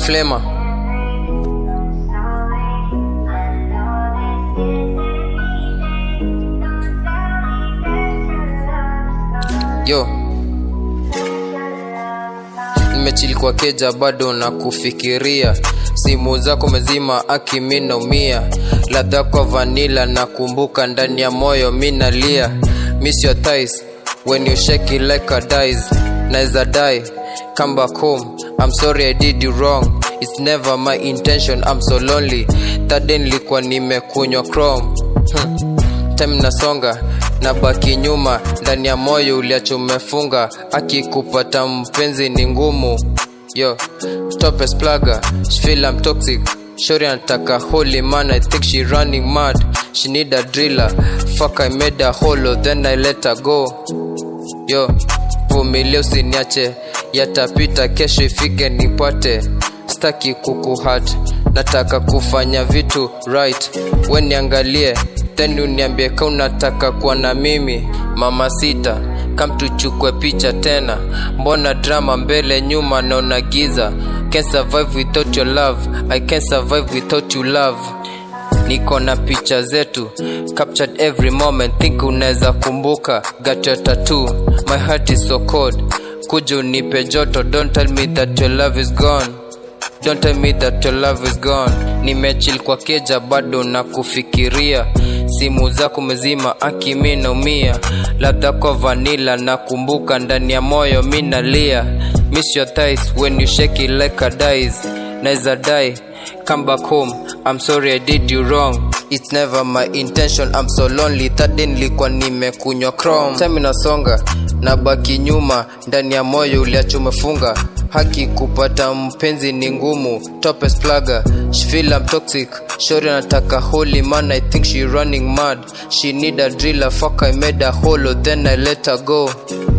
flema yo nimechili kwa keja bado na kufikiria simu zako mezima aki mi naumia ladha kwa vanila nakumbuka ndani ya moyo mi nalia miss your thighs when you shake it like a dice naeza die come back home i'm sorry i did you wrong it's never my intention i'm so lonely that day nilikuwa nimekunywa chrome hmm. time nasonga na baki nyuma ndani ya moyo uliacho umefunga akikupata mpenzi ni ngumu yo stop as plugger she feel I'm toxic shori anataka holy man I think she running mad she need a driller fuck I made a hollow then I let her go yo vumilia usiniache yatapita kesho ifike nipate staki kukuhat nataka kufanya vitu right we niangalie then uniambie ka unataka kuwa na mimi mama sita kam tuchukue picha tena mbona drama mbele nyuma naona giza can survive without your love i can survive without you love niko na picha zetu captured every moment think unaweza kumbuka got your tattoo my heart is so cold kuja unipe joto don't tell me that your love is gone Don't tell me that your love is gone. Nimechil kwa keja bado na kufikiria simu zako mezima aki mi naumia labda kwa vanila nakumbuka ndani ya moyo mi nalia miss your thighs when you shake it like a dice naeza die come back home i'm sorry i did you wrong it's never my intention i'm so lonely that day nilikuwa nimekunywa chrome time inasonga na baki nyuma ndani ya moyo uliacho umefunga haki kupata mpenzi ni ngumu topes plugger she feel I'm toxic shori anataka holy man I think she running mad she need a driller fuck I made a hollow then I let her go